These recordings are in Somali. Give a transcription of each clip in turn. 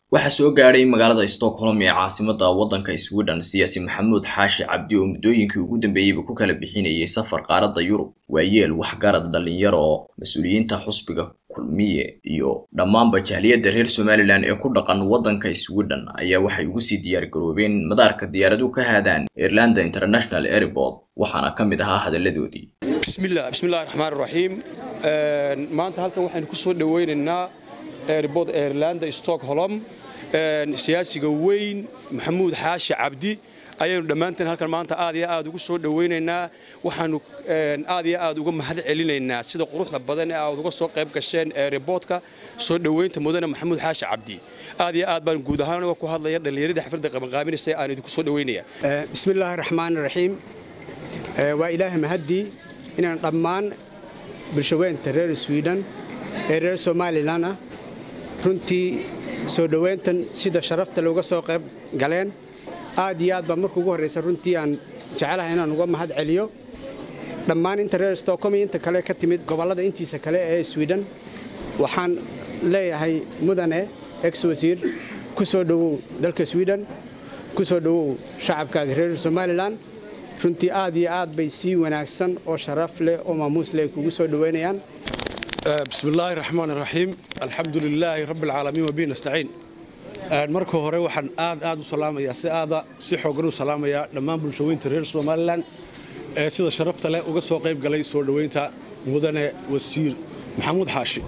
waxaa soo gaadhay magaalada stockholm ee caasimada waddanka sweden siyaasi maxamuud xaashi cabdi oo muddooyinkii ugu dambeeyeyba ku kala bixinayay safar qaaradda yurub waayeel waxgarad dhallinyaro oo mas-uuliyiinta xusbiga kulmiye iyo dhammaanba jahliyadda reer somalilan ee ku dhaqan waddanka sweden ayaa waxay ugu sii diyaar garoobeen madaarka diyaaraduhu ka haadaan irlanda international airport waxaana ka mid ahaa hadalladoodii bismillah bismillahi raxmaan raxiim maanta halkan waxaynu ku soo dhowaynaynaa airport airlanda stockholm siyaasiga weyn maxamuud xaashi cabdi ayaynu dhammaanteen halkan maanta aad iyo aad ugu soo dhowaynaynaa waxaanu aad iyo aad uga mahad celinaynaa sida quruxda badan ee aad uga soo qayb gasheen airportka soo dhowaynta mudane maxamuud xaashi cabdi aad iyo aad baan guud ahaan uga ku hadlaya dhallinyaradii xafladda qabanqaabinaysa aan idinku soo dhowaynaya bismillaahi raxmaan raxiim waa ilaahay mahaddii inaan dhammaan bulshaweynta reer sweden ee reer somalilan ah runtii soo dhowayntan sida sharafta looga soo qayb galeen aad iyo aad baa marka ugu horraysa runtii aan jecelahay inaan uga mahad celiyo dhammaan inta reer stockholm iyo inta kale ka timid gobollada intiisa kale ee sweden waxaan leeyahay mudane ex wasiir ku soo dhowow dalka sweden ku soo dhowow shacabkaaga reer somalilan runtii aad iyo aad bay si wanaagsan oo sharaf leh oo maamuus leh kugu soo dhowaynayaan bismi illaahi raxmaan raxiim alxamdu lilaahi rabbi alcaalamiin wabihi nastaciin marka hore waxaan aad aad u salaamayaa si aada si xoogan u salaamayaa dhammaan bulshaweynta reer somalilan ee sida sharafta leh uga soo qayb galay soo dhowaynta mudane wasiir maxamuud xaashi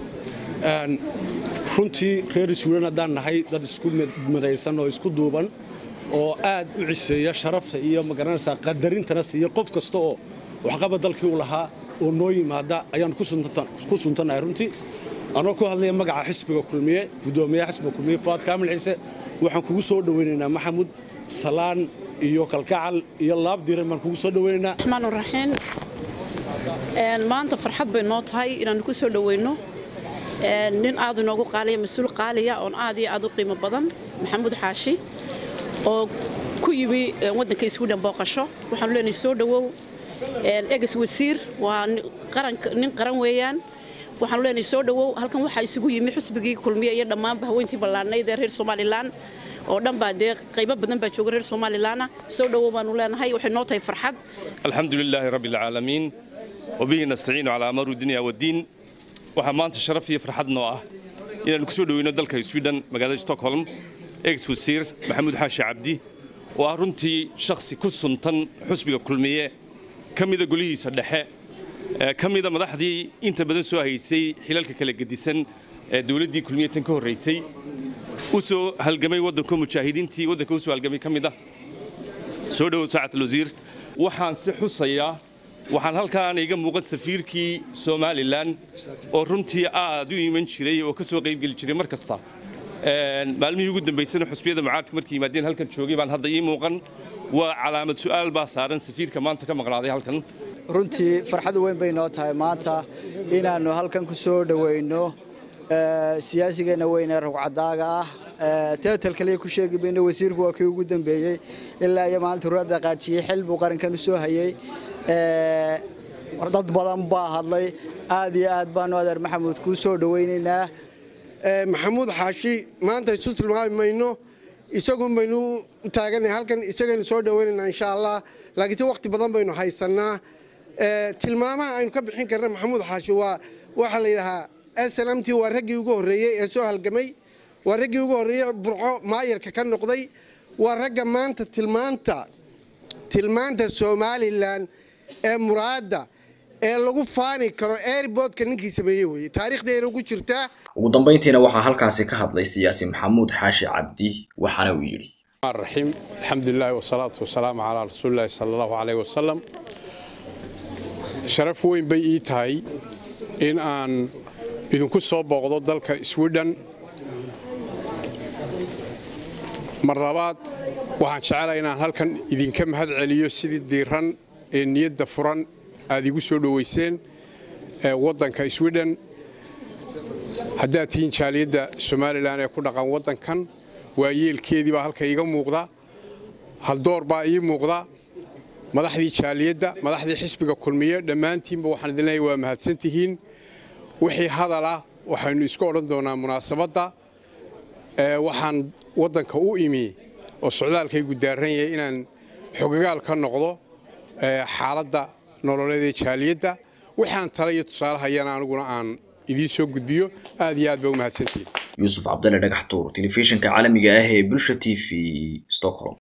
runtii reer sweden haddaan nahay dad isku midaysan oo isku duuban oo aad u ciseeya sharafta iyo magaranaysaa qadarintana siiya qof kasta oo waxqaba dalkii u lahaa oo noo yimaada ayaan ku suntannahay runtii anoo ku hadlaya magaca xisbiga kulmiye guddoomiyaha xisbiga kulmiye fuaad kaamil ciise waxaan kugu soo dhowaynaynaa maxamud salaan iyo kalkacal iyo laab diiran baan kugu soo dhowaynaynaa raxmaan raxiim maanta farxad bay noo tahay inaannu ku soo dhowayno nin aad inoogu qaaliya mas-uul qaaliya oon aad iyo aad u qiimo badan maxamuud xaashi oo ku yimi waddanka sweden booqasho waxaanu leenahay soo dhowow eges wasiir waa nin qaran weeyaan waxaanu leenahay soo dhowow halkan waxaa isugu yimi xusbigii kulmiye iyo dhammaanba haweentii ballaadnayd ee reer somalilan oo dhan baa dee qaybo badan baa jooga reer somalilanna soo dhowow baanu leenahay waxay noo tahay farxad alxamdu lilaahi rabbi alcaalamiin wabihi nastaciinu calaa amari dunya waddiin waxaa maanta sharaf iyo farxad noo ah inaannu ku soo dhoweyno dalka sweden magaalada stockholm ex wasiir maxamuud xaashi cabdi oo ah runtii shakhsi ku suntan xusbiga kulmiye ka mida golihiisa dhexe ka mida madaxdii inta badan soo haysay xilalka kala gedisan ee dowladdii kulmiye tan ka horraysay u soo halgamay waddanka mujaahidiintii waddanka u soo halgamay ka mid ah soo dhowow saacatul wasiir waxaan si xusayaa waxaan halkaan iga muuqan safiirkii somalilan oo runtii aad u iman jiray oo ka soo qaybgeli jiray mar kasta maalmihii ugu dambaysana xusbiyada mucaaradka markay yimaadeen halkan joogay baan hadda ii muuqan waa calaamad su'aal baa saaran safiirka maanta ka maqnaaday halkan runtii farxad weyn bay noo tahay maanta inaannu halkan ku soo dhowayno siyaasigeenna weyn ee rugcadaaga ah teetal kaliya ku sheegi mayno wasiirku waa kii ugu dambeeyey ilaa iyo maalinta ruradda qaajiyey xil buu qarankan u soo hayey dad badan baa hadlay aad iyo aad baanu adeer maxamuud kuu soo dhowaynaynaa maxamuud xaashi maanta isu tilmaami mayno isagun baynu u taagannahay halkan isagaynu soo dhowaynaynaa insha allah laakiinse wakhti badan baynu haysannaa tilmaamaha aynu ka bixin karna maxamuud xaashi waa waxaa la yidhahaa snmt waa raggii ugu horreeyey ee soo halgamay waa raggii ugu horreeyey burco maayarka ka noqday waa ragga maanta tilmaanta tilmaanta somalilan ee muraadda ee lagu faani karo airboodka ninkii sameeyey weye taariikhdeena ugu jirtaa ugu dambayntiina waxaa halkaasi ka hadlay siyaasi maxamuud xaashi cabdi waxaana uu yidhi raxiim alxamdulilahi wasalaatu wasalaamu calaa rasuulillahi sala allahu caleyh wasalam sharaf weyn bay ii tahay in aan idinku soo booqdo dalka sweden mar labaad waxaan jecelahay inaan halkan idinka mahad celiyo sidii diiran ee niyadda furan aad igu soo dhowayseen waddanka sweden haddaad tihiin jaaliyadda somalilan ee ku dhaqan waddankan waa yeelkeedii baa halka iiga muuqda haldoor baa ii muuqda madaxdii jaaliyadda madaxdii xisbiga kulmiye dhammaantiinba waxaan idin leeyahay waa mahadsan tihiin wixii hadalah waxaynu isku odhan doonaa munaasabadda waxaan waddanka u imi oo socdaalkaygu daaran yahay inaan xogagaal ka noqdo xaaladda nololeed ee jaaliyadda waxaan tala iyo tusaalehayana aniguna aan idiin soo gudbiyo aad iyo aad ba u mahadsantihiin yuusuf cabdalle dhagax tuur telefishinka caalamiga ah ee bulsha t v stockholm